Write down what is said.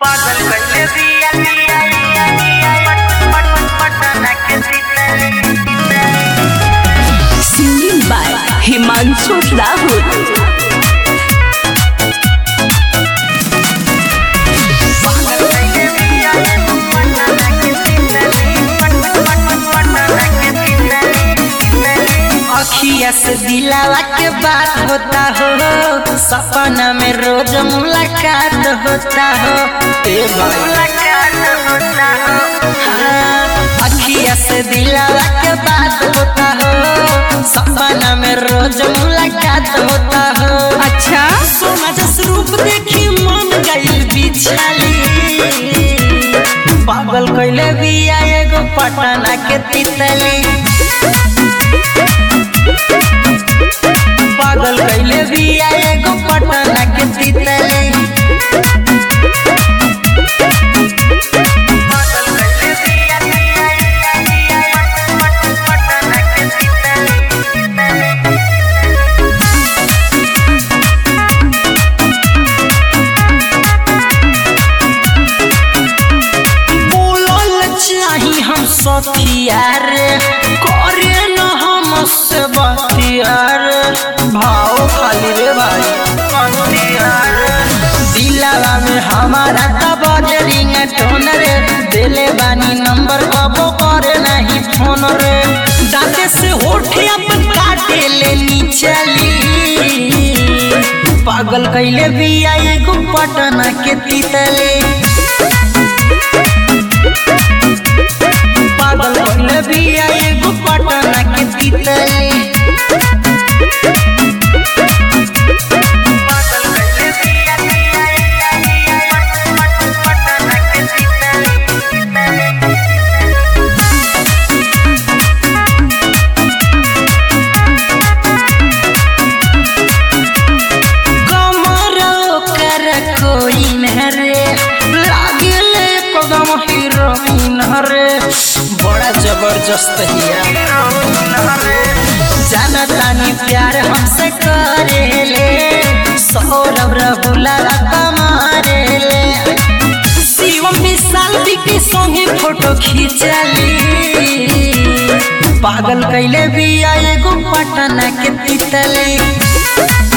पागल कइले बिया बिया बिया बिया पट पट पटना के तितली Singing by Himanshu Rahul. पागल कइले बिया पटना के तितली पट पट पटना के तितली अखिया से दिलावा के बात होता हो सपना में रोज मुलाकात होता हो ए भाई मुलाकात होता हो हाँ, अखिया से दिलावा के बात होता हो सपना में रोज मुलाकात होता हो अच्छा सोना जस रूप देखी मन गइल बिछाली पागल कइले बिया एगो पटना के तितली पागल कइले बिया एगो पटना के तितली पागल कइले बिया बिया बिया पट पट पटना के तितली बोलल चाही हम सखिया रे करे न हम से बतिया रे भाव खाली रे भाई दिलावा में हमारा तब रिंग टोन रे दिले बानी नंबर कबो करे नहीं फोन रे दांते से होठे अपन काटे ले चली पागल कैले बिया एगो पटना के तितली पागल कैले बिया एगो पटना के तितली पागल कइले बिया बिया बिया पट पट पटना के तितली कमर कर कोई न रे लागल एकदम हीरोइन रे बड़ा जबरदस्त हिया जानतानी प्यार हमसे करेले सौरभ रहुला कमारेले शिवम विशाल के संगे फोटो खींचली पागल कैले बिया एगो पटना के तितली